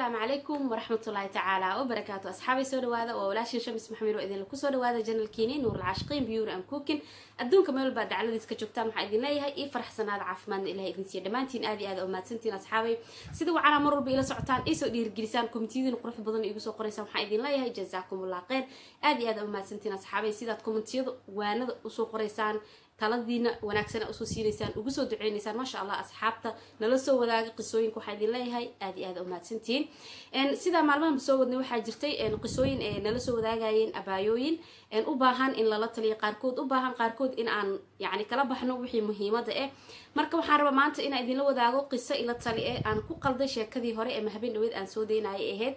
asalaamu calaykum waraxmatullaahi tacaala wabarakaatu asxaabay soo dhawaada waa walaashin shamis maxamed oo idinla kusoo dhawaada janalkiini nuuralcaashiqiin biyuuri aan kuukin adduunka meel walbaa dacladiis ka joogtaan waxaa idin leeyahay io faraxsanaada caafimaadna ilaha idin siiya dhammaantiin aad iyo aad oo mahadsantiin asxaabay sida wacanaa mar walba ila socotaan iisoo dhiirigelisaan komitiyadiin qurux badan igu soo qoraysaan waxaan idin leeyahay jazaakumullah kheyr aad iyo aad oo mahadsantiin asxaabay sidaad komitiyada waanada usoo qoraysaan taladiina wanaagsan usoo siinaysaan ugu soo duceynaysaan maasha allah asxaabta nala soo wadaaga qisooyinka waxaa idin leeyahay aad iyo aad u mahadsantihiin sidaa maalmahan soo wadnay waxaa jirtay qisooyin ee nala soo wadaagayeen abaayooyin u baahan in lala taliyo qaarkood u baahan qaarkood in aan yani kala baxno wixii muhiimada eh marka waxaan rabaa maanta inaan idinla wadaago qiso ila tali eh aan ku qalday sheekadii hore ee mahabeen dhaweed aan soo daynayay ahayd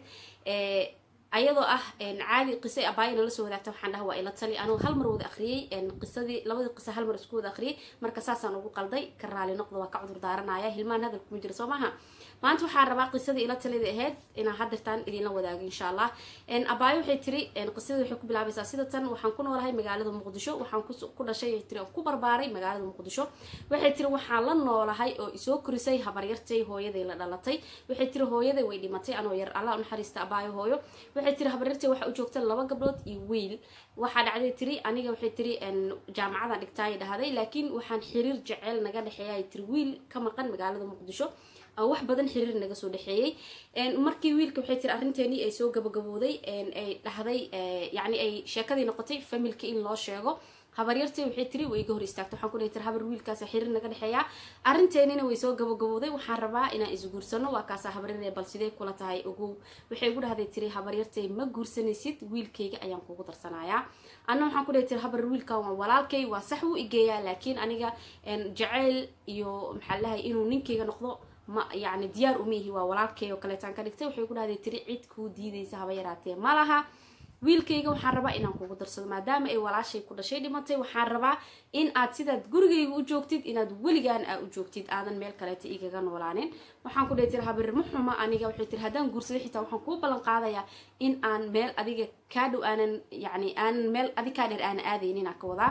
ayadoo ah caadi qisa abaayo nala soo wadaagta waxaan dhaha waa ila tali anuu hal mar wada akhriyey qisadii labadii qisa hal mar isku wada akhriyey marka saasaan ugu qalday ka raali noqda waa ka cudur daaranaya hilmaan hadal kuma jira soo maaha maanta waxaan rabaa qisadii ila talida ahayd inaan hadirtaan idinla wadaago insha allah abaayo waxay tiri qisadii waxay ku bilaabaysaa sida tan waxaan ku noolahay magaalada muqdisho waxaan ku dhashay tiri ku barbaaray magaalada muqdisho waxay tiri waxaan la noolahay oo isoo korisay habaryartay hooyaday la dhalatay waxay tiri hooyaday way dhimatay anoo yar allah unaxariista abaayo hooyo waxay tiri habaryartay waxaa u joogta laba gabdhood iyo wiil waxaa dhacday tiri aniga waxay tiri jaamacadan dhigtaay dhahday laakiin waxaan xiriir jeceyl naga dhexeeya tiri wiil ka maqan magaalada muqdisho wax badan xiriir naga soo dhexeeyey markii wiilka waxay tiri arrinteenii ay soo gabagabooday ay dhahday yani ay sheekadii noqotay familka in loo sheego habaryartay waxay tiri way iga hor istaagtay waxaan ku dhahay tiri habar wiilkaasa xiriir naga dhexeeya arrinteenina way soo gabagabooday waxaan rabaa inaan isguursano waa kaasa habaryaree bal sidee kula tahay ogow waxay igu dhahday tiri habaryartay ma guursanaysid wiilkayga ayaan kugu darsanayaa anna waxaan ku dhahay tiri habar wiilkan waa walaalkay waa sax wuu igeeyaa laakiin aniga jaceyl iyo maxaa lahay inuu ninkayga noqdo ma yani diyaar uma yihi waa walaalkay oo kaleetaan ka dhigtay waxay ku dhahday tiri cid kuu diidaysa haba yaraatee ma laha wiilkayga waxaan rabaa inaan kugu darsado maadaama ay walaashay ku dhashay dhimatay waxaan rabaa in aad sidaad gurigayga u joogtid inaad weligaan aa u joogtid aadan meel kaleeta igaga noolaanin waxaan ku dhahay tiri habir ma xuma aniga waxay tiri haddaan guursaday xitaa waxaan kuu ballan qaadayaa in aan meel adiga kaa dhow aanan yani aanan meel adig kaa dheer aana aadaynin aan ka wadaa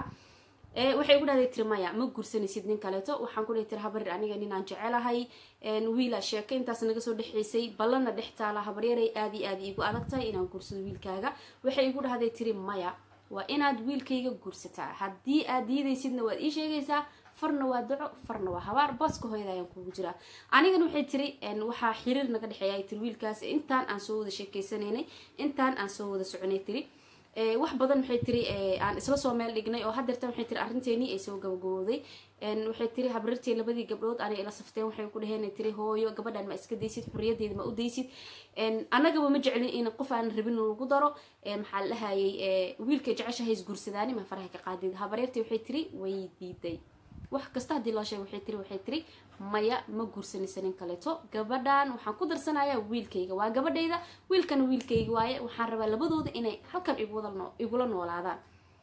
waxay ugu dhahday tiri maya ma guursanaysid nin kaleeto waxaan ku dhahay tiri habarir aniga ninaan jecelahay wiila sheeko intaas naga soo dhexaysay ballanna dhex taala habaryaray aad iyo aad iigu adag tahay inaan guursado wiilkaaga waxay igu dhahday tiri maya waa inaad wiilkayga guursataa haddii aad diidaysidna waad ii sheegaysaa farna waa daco farna waa habaar booska hooyada ayaan kugu jiraa anigana waxay tiri waxaa xiriir naga dhexeeya tiri wiilkaas intaan aan soo wada sheekeysanaynay intaan aan soo wada soconay tiri wax badan waxay tiri aan isla soo meel dhignay oo hadeertan waxay tiri arrinteenii ay soo gabagabooday waxay tiri habarirtii labadii gabdhood anay ila safteen waxay ku dhaheen tiri hooyo gabadhan ma iska daysid xuriyadeeda ma u daysid annagaba ma jeclin in qof aan rabin lagu daro maxaa la dhahayay wiilka jeceshahay isguursadaani ma faraha ka qaadid habaryartii waxay tiri way diiday wax kasta haddii loo sheega waxay tiri waxay tiri maya ma guursanaysa nin kaleeto gabadhan waxaan ku darsanayaa wiilkayga waa gabadhayda wiilkana wiilkayga waaye waxaan rabaa labadooda inay halkan igula noolaadaan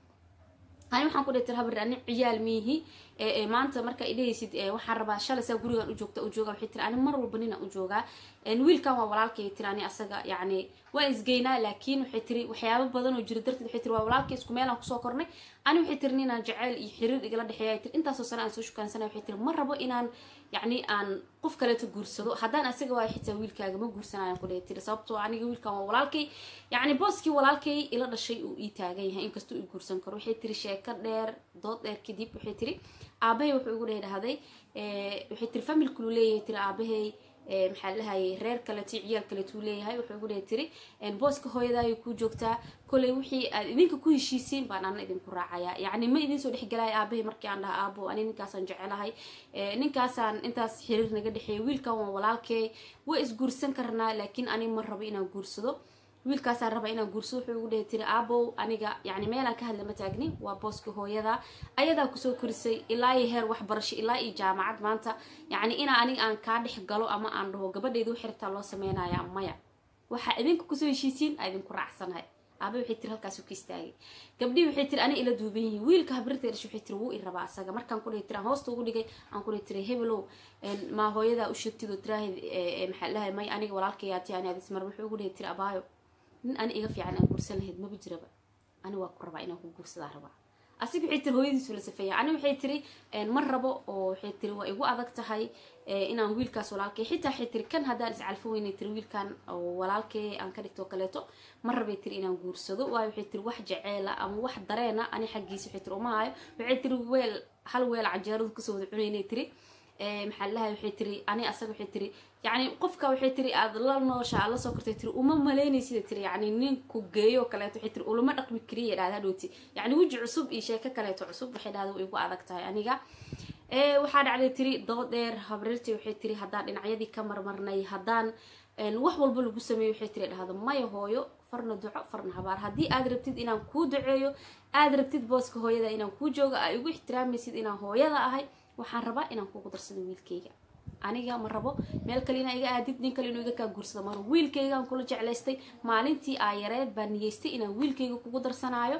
ani waxaan ku dhahay tir habar ani ciyaal miihi maanta marka idhahaysid waxaan rabaa shalay saa gurigan u joogta u jooga waxay tiri ani mar walba ninaan u joogaa wiilkan waa walaalkay tiri ani asaga yacni waan isgeynaa laakiin waxay tiri waxyaabo badan oo jira darteed waxay tiri waa walaalkay isku meelaan kusoo kornay ani waxay tiri ninaan jaceyl iyo xiriir igala dhexeeya tiri intaasoo sane aan soo shukaansana waxay tiri ma rabo inaan yacni aan qof kaleeto guursado haddaan asaga waayo xitaa wiilkaaga ma guursanayaan ku dhahay tiri sababtoo aniga wiilkan waa walaalkay yacni booskii walaalkay ila dhashay uu ii taagan yahay inkastuu ii guursan karo waxay tiri sheeko dheer dood dheer kadib waxay tiri aabahay wuxuu igu dhahay dhahday waxay tiri familkulu leeyahay tiri aabahay maxaa lahayay reer kaleto ciyaal kaletuu leeyahay wuxuu igu dhahay tiri booska hooyadaayay ku joogtaa koley wixii aad idinka ku heshiisiin baan ana idinku raacayaa yacni ma idin soo dhexgelaya aabahay markii aan dhaha aabo ani ninkaasaan jecelahay ninkaasaan intaas xiriir naga dhexeeya wiilkan waa walaalkee waa isguursan karnaa laakiin ani ma rabo inaan guursado wiilkaasaan rabaa inaan guursado wuxuu igu dhahay tiri aabow aniga yani meelaan ka hadla ma taagni waa booska hooyada ayadaa kusoo korisay ilaa iyo heer waxbarasho ilaa iyo jaamacad maanta yacni inaa aniga aan kaa dhex galo ama aan dhaho gabadhayda wixii rabtaa loo sameynaya maya waxaa idinka kusoo heshiisiin aa idinku raacsanahay aaba waxay tiri halkaasu ka istaagay gabdhii waxay tiri ani ila duuban yihiin wiilka habrirtay dhashay waxay tiri wuu i rabaa asaga markaan ku dhahay tiri aan hoosta ugu dhigay aan ku dhahay tiri hebelow maa hooyadaa u sheegtid oo tiraahid maxaa lahay may aniga walaalkayaati ani adismar wuxuu ugu dhahay tiri abaayo nin ani iga fiican aan guursan lahayd maba jiraba ani waa ku rabaa inaan ku guursadaa rabaa asiga waxay tiri hooyadiisu la safeeya ani waxay tiri ma rabo oo waxay tiri waa igu adag tahay inaan wiilkaas walaalkay xitaa waxay tiri kan haddaan iscalfo weynay tiri wiilkan walaalkay aan ka dhigto kaleeto ma rabay tiri inaan guursado waayo waxay tiri wax jaceela ama wax dareena ani xaggiisa waxay tiri uma hayo waxay tiri weel hal weel canjeeradu kasoo wada cunaynay tiri maxaa lahay waxay tiri ani asaga waxay tiri yani qofka waxay tiri aad la noosha aad lasoo kortay tiri uma malaynaysid tiri yani ninku geeyo kaleeto waxay tiri ulama dhaqmi kariya dhahda hadhowti yani weji cusub iyo sheeko kaleeto cusub waxay dhahda way igu adag tahay aniga waxaa dhacday tiri dood dheer habreertii waxay tiri haddaan dhinacyadii ka marmarnay haddaan wax walba lagu sameeyo waxay tiri dhahda maya hooyo farna duco farna habaar haddii aad rabtid inaan kuu duceeyo aad rabtid booska hooyada inaan kuu joogo aa igu ixtiraamaysid inaan hooyada ahay waxaan rabaa inaan kugu darsado wiilkayga aniga ma rabo meel kale inaa iga aadid nin kale inuu iga kaa guursado maro wiilkaygaan kula jeclaystay maalintii aa yareed baa niyeystay inaan wiilkayga kugu darsanaayo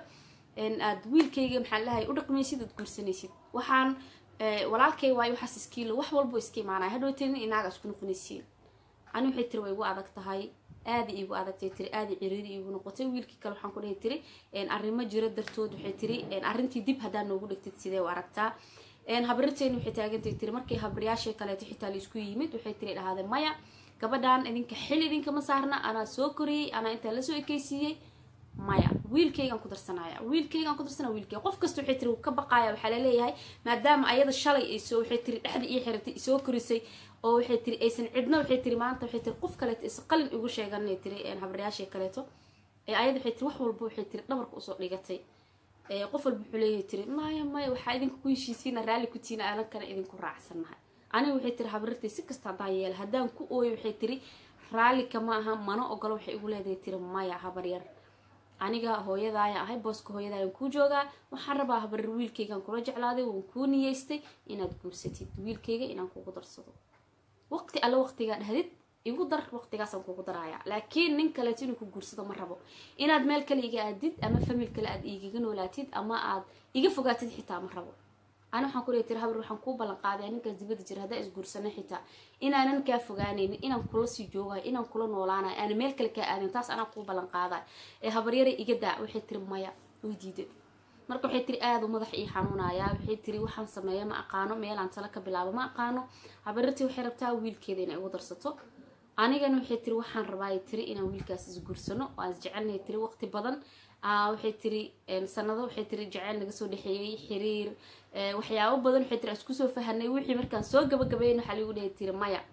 aad wiilkayga maxaa lahay u dhaqmaysid aad guursanaysid waxaan walaalkay waayo waxaas iskiilo wax walbo iska imaanaya hadhowtenin inaaga isku noqonaysiin ani waxay tiri way igu adag tahay aada iigu adagtay tiri aada ciriiri iigu noqotay wiilkii kale waxaan ku dhahay tiri arrimo jira dartood waxay tiri arrintii dib haddaa noogu dhigtid sidee u aragtaa habrirteeni waxay taagantay tiri markii habaryaashii kaleeto xitaa laisku yimid waxay tiri dhahday maya gabadhan idinka xil idinkama saarna anaa soo koriyey anaa intaa lasoo ekeysiiyey maya wiilkaygaan ku darsanaya wiilkaygaan ku darsanaya wiilkayga qof kasta waxay tiri ka baqaaya waxaa laleeyahay maadaama ayada shalay ay soo waxay tiri dhexda ii xiratay isoo korisay oo waxay tiri aysan cidna waxay tiri maanta waxay tiri qof kaleeto is qalin igu sheeganay tiri habaryaashii kaleeto ee ayada waxay tiri wax walba waxay tiri dhabarka usoo dhigatay qof walba wuxuu leeyahay tiri maya maya waxaa idinku ku heshiisiina raalli ku tiina aalankana idinku raacsannahay aniga waxay tiri habrirtay si kasta haddaan yeela haddaan ku ooyo waxay tiri raalli kama aha mana ogolo waxay igu leedahay tiri maya habaryar aniga hooyadaaya ahay booska hooyadaayaan kuu joogaa waxaan rabaa habaryar wiilkaygaan kula jeclaaday waan kuu niyeystay inaad guursatid wiilkayga inaan kugu darsado waqti alle waqtigaa dhahdid igu dar waqtigaasaan kugu daraaya laakiin nin kaleeto inuu ku guursado ma rabo inaad meel kale iga aadid ama famil kale aad igaga noolaatid ama aad iga fogaatid xitaa ma rabo ani waxaan ku leey tiri habar waxaan kuu ballan qaadaya ninkaas dibada jira haddaa isguursana xitaa inaanan kaa fogaanaynin inaan kula sii joogayo inaan kula noolaanayo aana meel kale kaa aadin taas anaa kuu ballan qaadayo ee habaryara iga daa waxay tiri maya way diiday marka waxay tiri aada u madax ii xanuunaya waxay tiri waxaan sameeya ma aqaano meelaan tala ka bilaabo ma aqaano habaryartii waxay rabtaa wiilkeeda inay igu darsato anigana waxay tiri waxaan rabaa tiri inaan wiilkaas isguursano oo aan isjecelnay tiri waqti badan waxay tiri sanado waxay tiri jeceyl naga soo dhexeeyey xiriir waxyaabo badan waxay tiri isku soo fahanay wixii markaan soo gabagabeyn waxaa ligu dhahay tiri maya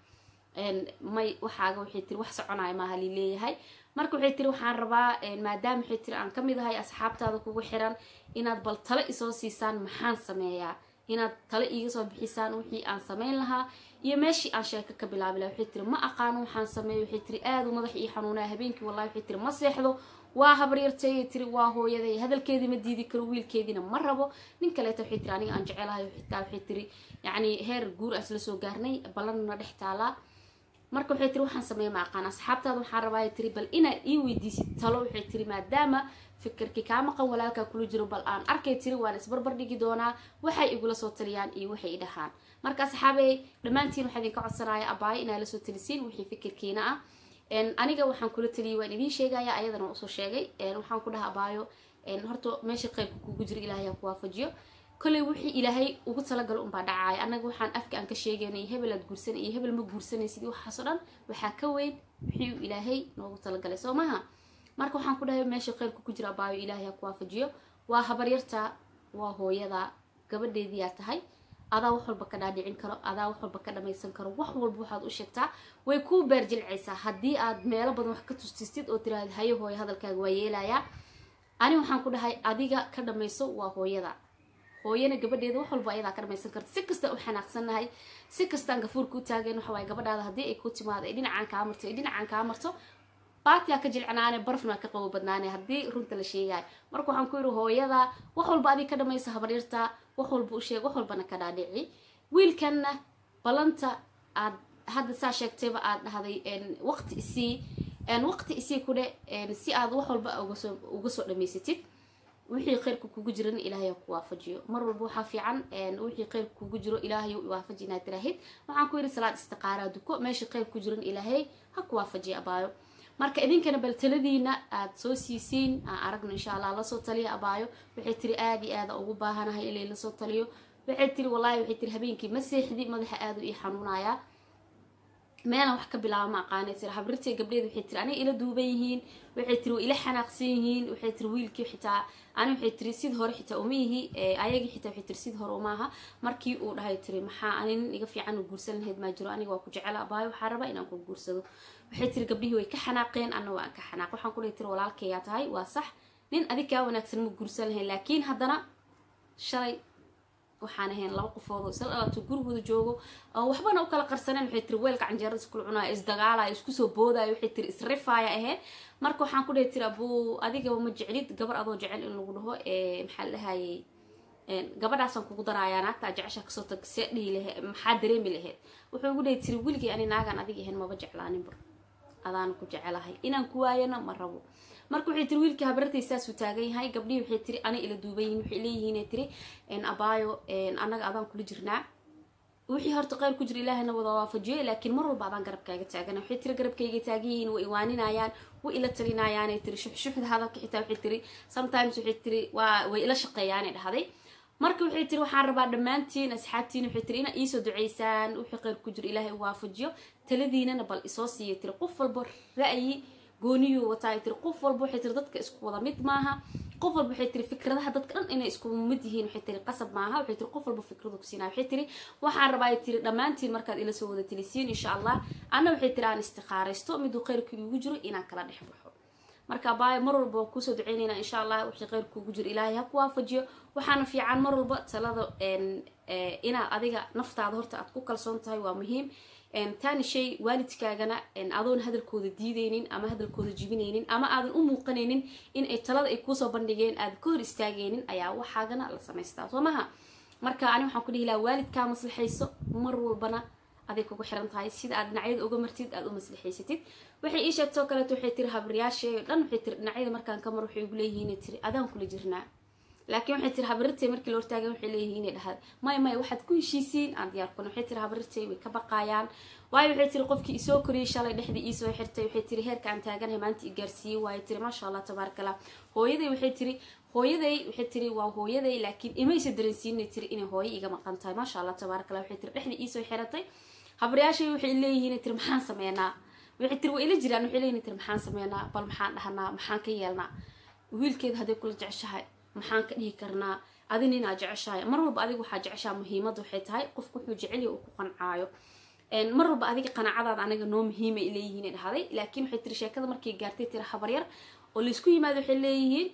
may waxaaga waxay tiri wax soconaya maaha lileeyahay marka waxay tiri waxaan rabaa maadaama waxay tiri aan kamid ahay asxaabtaada kugu xiran inaad bal talo isoo siisaan maxaan sameeyaa inaad talo iiga soo bixisaan wixii aan sameyn lahaa iyo meeshii aan sheeko ka bilaabi laha waxay tiri ma aqaano waxaan sameeyo waxay tiri aada u madax ii xanuunaya habeenkii wallahi waxay tiri ma seexdo waa habaryartay tiri waa hooyaday hadalkeedii ma diidi karo wiilkeediina ma rabo nin kaleeta waxay tiri aniga aan jecelahay xitaa waxay tiri yacni heer guur aan isla soo gaarnay ballanna dhex taalaa marka waxay tiri waxaan sameeya ma aqaan asxaabtaada waxaan rabaa tiri bal inaad ii weydiisid talo waxay tiri maadaama fikirkii kaa maqan walaalkaa kula jiro bal aan arkay tiri waan isbarbar dhigi doonaa waxay igula soo taliyaan iyo waxay i dhahaan marka asxaabey dhammaantiin waxaa idinka codsanaya abaayo inaa lasoo talisiin wixii fikirkiina ah aniga waxaan kula taliyay waan idiin sheegaya ayadana waan usoo sheegay waxaan ku dhaha abaayo horta meesha qeybka kugu jiro ilaahay ha ku waafajiyo kolley wixii ilaahay ugu talagalo unbaa dhacaaya annaga waxaan afka aan ka sheegaynay hebel aad guursanay iyo hebel ma guursanaysid waxaasoo dhan waxaa ka weyn wixii uu ilaahay noogu talagalay soo maha marka waxaan ku dhahay meesha qeybka ku jira abaayo ilaahay ha ku waafajiyo waa habaryarta waa hooyada gabadheediyaa tahay adaa wax walba ka dhaadhicin karo adaa wax walba ka dhamaysan karo wax walba waxaad u sheegtaa way kuu beerjilcaysaa haddii aad meelo badan wax ka tustistid oo tiraahda hayo hooyo hadalkaaga waa yeelayaa ani waxaan ku dhahay adiga ka dhamayso waa hooyada hooyana gabadheeda wax walba ayadaa ka dhamaysan karta si kasta u xanaaqsannahay si kastaan gafuurka u taageen waxa waaye gabadhaada haddii ay ku timaado ay dhinacaan kaa marto ay dhinacaan kaa marto baatiyaa ka jilcanaane barfna ka qabo badnaane haddii runta la sheegayo marka waxaan ku yidhi hooyada wax walba adiga ka dhamaysa habaryarta wax walba u sheeg wax walbana ka dhaadhici wiilkanna ballanta aad hadda saa sheegtayba aad dhahday waqti isii waqti isii kudhe si aad wax walba ugasoo uga soo dhamaysatid wixii khayrka kugu jiran ilaahay ku waafajiyo mar walba waxaa fiican wixii khayrka kugu jiro ilaahay waafaji inaad tiraahid waxaan ku yidhi salaad istiqaaraa duko meeshii khayr ku jiran ilaahay ha ku waafajiya abaayo marka idinkana bal taladiina aad soo siisiin aan aragno insha allah lasoo taliya abaayo waxay tiri aada iyo aada ugu baahanahay ilay lasoo taliyo waxay tiri wallaahi waxay tiri habeenkii ma seexdi madaxa aada u ii xanuunayaa meelan wax ka bilaaba ma aqaanay tiri habrirtay gabdheed waxay tiri aniga ila duuban yihiin waxay tiri waa ila xanaaqsan yihiin waxay tiri wiilkii xitaa ani waxay tiri sid hore xitaa uma yihi ayagii xitaa waxay tiri sid hore uma aha markii uu dhahay tiri maxaa ani nin iga fiican u guursan lahayd maa jiro aniga waa ku jecela abaayo waxaa rabaa inaan ku guursado waxay tiri gabdhihii way ka xanaaqeen anna waan ka xanaaq waxaan ku dhahay tiri walaalkayaa tahay waa sax nin adig kaa wanaagsan ma guursan lahayn laakiin haddana shalay waxaan ahayn laba qofoodoo isla dhawaato gurigooda joogo oo waxbana u kala qarsaneen waxay tiri weelka canjeerada iskula cunaya isdagaalaya isku soo boodaya waxay tiri isrifaaya ahayd marka waxaan ku dhahay tiri abuu adigaba ma jeclid gabar adoo jecel in lagu dhaho maxaa la dhahayay gabadhaasaan kugu daraayaa naagtaa jecesha kasoo tag see dhihi lahe maxaa dareemi laheyd wuxuu igu dhahay tiri weligay ani naagaan adig ahayn maba jeclaaninba adaana ku jecelahay inaan ku waayana ma rabo marka waxay tiri wiilkii habarartay saasuu taagan yahay gabdhihii waxay tiri ana ila duuban yihin waxay leeyihiin tiri abaayo annaga adaan kula jirnaa wixii horta qeyr ku jira ilaahina wada waafajiyo laakiin mar walba adaan garabkaaga taagana waxay tiri garabkayga taagan yihiin way iwaaninayaan way ila talinayaanay tiri shuxshuxda hadalka xitaa waxay tiri sometimes waxay tiri waa way ila shaqeeyaanay dhahday marka waxay tiri waxaan rabaa dhammaantiin asxaabtiin waxay tiri inaa iisoo duceysaan wixii qeyr ku jira ilaahay u waafajiyo taladiinana bal isoo siiya tiri qof walba ra'yi gooniyuu wataa ay tiri qof walba waxay tiri dadka isku wada mid maaha qof walba waxay tiri fikradaha dadka dhan inay isku mid yihiin waxay tiri qasab maaha waxay tiri qof walba fikradu kusiinaa waxay tiri waxaan rabaa ay tiri dhammaantiin markaad ila soo wada tilisiin insha allah anna waxay tiri aan istiqaaraysto miduu kheyrka igu jiro inaan kala dhex baxo marka baaya mar walba waan kuusoo duceynaynaa insha allah wixii kheyrka ugu jiro ilaahay ha ku waafajiyo waxaana fiican mar walba talada inaad adiga naftaada horta aad ku kalsoon tahay waa muhiim taani shay waalidkaagana adoon hadalkooda diideynin ama hadalkooda jibinaynin ama aadan u muuqanaynin in ay talada ay kuusoo bandhigeen aad ka hor istaagaynin ayaa waxaagana la samaystaa soo maha marka ani waxaan ku dhihi lahaa waalidkaa maslaxayso mar walbana aday kugu xiran tahay sida aad dhinacyada uga martid aad u maslaxaysatid waxay ii sheegtoo kaleeto waxay tiri habaryaashay o dhan waxay tiri dhinacyada markaan ka mar waxay ugu leeyihiin tiri adaan kula jirnaa laakiin waxay tiri habarirtay markii la hortaagan waxay leeyihiin inay dhahad maya maya waxaad ku heshiisiin aan diyaar kuna waxay tiri habarirtay way ka baqaayaan waayo waxay tiri qofkii isoo koriyey shalay dhexdii iisoo xirtay waxay tiri heerka aan taaganahay maanta i gaarsiiyey waayo tiri maasha allah tabaaraka allah hooyaday waxay tiri hooyaday waxay tiri waa hooyaday laakiin imaysa dareensiinay tiri inay hooyo iga maqan tahay maasha allah tabaaraka allah waxay tiri dhexdii iisoo xiratay habaryaashay waxay leeyihiin tiri maxaan sameynaa waxay tiri waa ila jiraan waxay leeyihin tiri maxaan sameynaa bal maxaan dhahanaa maxaan ka yeelnaa wiilkeeda hadday kula jeceshahay maxaan ka dhihi karnaa adin inaa jeceshahay mar walba adiga waxaa jeceshaa muhiimadda waxay tahay qofku wuxuu jecelya uu ku qancaayo mar walba adiga qanaacadaada anaga noo muhiimay leeyihiin dhahday laakiin waxay tiri sheekada markay gaartay tiri habaryar oo laysku yimaado waxay leeyihiin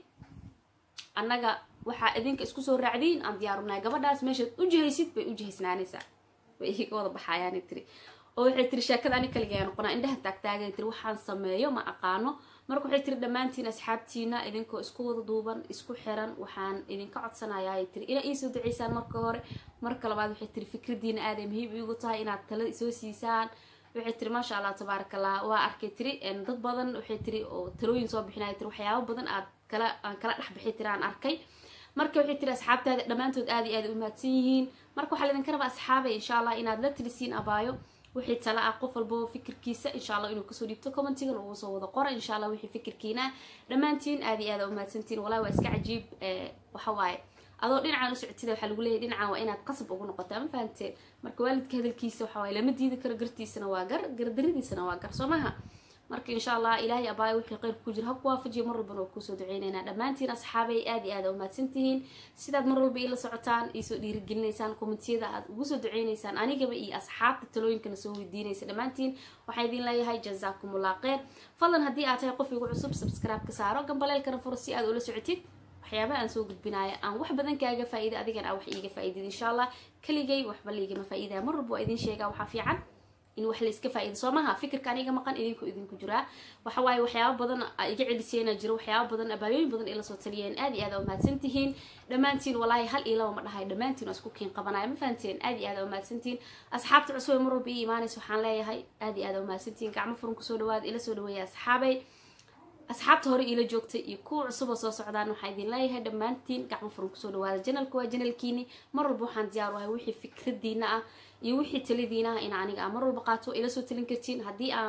annaga waxaa idinka isku soo raacdiin aan diyaarunay gabadhaas meeshaad u jihaysid bay u jihaysnaanaysaa way iga wada baxayaana tiri oo waxay tiri sheekada ani kaligaa noqonaa indhaha taagtaagay tiri waxaan sameeyo ma aqaano marka waxay tiri dhammaantiin asxaabtiina idinkoo isku wada duuban isku xiran waxaan idinka codsanayaa tiri inaa iisoo duceysaan marka hore marka labaad waxay tiri fikradiina aaday muhiim iigu tahay inaad tala soo siisaan waxay tiri maasha allah tabaaraka allah waa arkay tiri dad badan waxay tiri oo talooyin soo bixinaya tiri waxyaabo badan aad kala aan kala dhexbixi tiri aan arkay marka waxay tiri asxaabtaada dhammaantood aad iyo aad u mahadsan yihiin marka waxaa laydinka rabaa asxaabay insha allah inaad la tilisiin abaayo wixii tala ah qof walbao fikirkiisa insha allah inuu kasoo dhiibto commentigan ugu soo wada qora insha allah wixii fikirkiina dhammaantiin aad iyo aad u mahadsantiin wallahi waa iska cajiib waxa waaye adoo dhinacaan u socotida waxaa lagu leeyahy dhinacaan waa inaad qasab ugu noqotaa ma fahanteen marka waalidka hadalkiisa waxa waaye lama diidi karo gartiisana waa gar gardaradiisana waa gar soo maha marka insha allah ilaahay abaayo wixii qeyr ku jira ha ku waafajiyo mar walbana waa kusoo duceyneynaa dhammaantiin asxaabay aad iyo aad u mahadsantihiin sidaad mar walba iila socotaan iisoo dhiirigelinaysaan kommentiyada aad ugu soo duceyneysaan anigaba iyo asxaabta talooyinkana soo weydiinaysa dhammaantiin waxaa idin leeyahay jazaakumullah kheyr fadlan haddii aad tahay qof igu cusub subscribe ka saaro gambaleelkana furo si aad ula socotid waxyaabaha aan soo gudbinaayo aan wax badan kaaga faa'iida adigan aa wax iiga faa'iidid insha allah keligay waxba laigama faa'iidaya mar walba waa idin sheegaa waxaa fiican in wax layska faa'iido soo maha fikirka aniga maqan idinku idinku jiraa waxa waaye waxyaaba badan iga celisayna jiro waxyaaba badan abaayooyin badan ila soo taliyeen aad iyo aad u mahadsantihiin dhammaantiin walaahi hal iyo laba ma dhahay dhammaantiin waa isku kiin qabanaya ma fahanteen aad iyo aad u mahadsantihiin asxaabta cusub ee mar walba ii imaanaysa waxaan leeyahay aad iyo aad u mahadsantihiin gacmo furan kusoo dhawaada ila soo dhaweeya asxaabay asxaabta hore iila joogtay iyo kuwa cusub oo soo socdaan waxaa idin leeyahay dhammaantiin gacmo furan kusoo dhawaada janalka waa janalkiini mar walba waxaan diyaar u ahay wixii fikradiina ah iyo wixii taladiina ah in aniga aan mar walba qaato ila soo talin kartiin haddii aan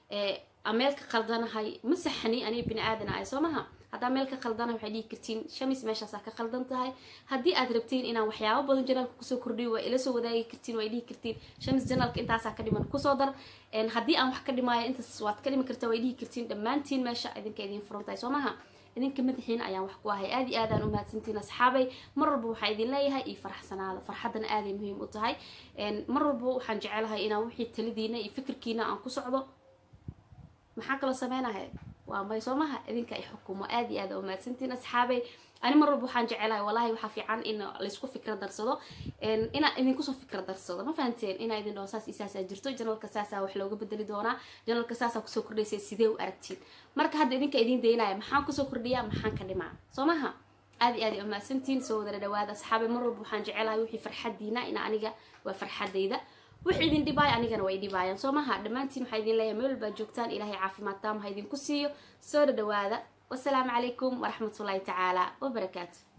meel ka khaldanahay ma saxni aniga bini aadan ahay soo maha haddaa meel ka khaldanahay waxay dhihi kartiin shamis meeshaasaa ka khaldan tahay haddii aad rabtiin inaan waxyaabo badan janaalka kusoo kordhiyo waa ila soo wadaagi kartiin way dhihi kartiin shamis janaalka intaasaa ka dhiman kusoo dar haddii aan wax ka dhimaayo intaas waad ka dhimi kartaa way dhihi kartiin dhammaantiin meesha idinka idiin furan tahay soo maha idinka madaxiina ayaan wax ku ahay aad iyo aadaan u mahadsantiin asxaabay mar walba waxaa idin leeyahay iyo farxsanaada farxaddana aaday muhiim u tahay mar walba waxaan jecelahay inaan wixii talidiina iyo fikirkiina aan ku socdo maxaa kaloo sameynahay waa may soo maha idinka ay xukumo aad iyo aad u mahadsantiin asxaabay ani mar walba waxaan jecelahay walahi waxaa fiican in laysku fikra darsado inaa idinkusoo fikra darsado ma fahanteen inaa idin dhaho saas isaasaa jirto janalka saasaa wax looga bedeli doonaa janalka saasaa kusoo kordhaysay sidee u aragtiin marka hadda idinka idiin daynaya maxaan kusoo kordhiyaa maxaan ka dhimaa soo maha aad iyo aad u mahadsantiin soo wadara dhawaada asxaabay mar walba waxaan jecelahay wixii farxadiina ina aniga waa farxadayda wix idin dhibaaya anigana way dhibaayaan soo maha dhammaantiin waxaa idin leeyahay meel walbaad joogtaan ilaahay caafimaad taam ha idinku siiyo soo dhadhawaada wasalaamu calaykum waraxmatullaahi tacaala wabarakaatu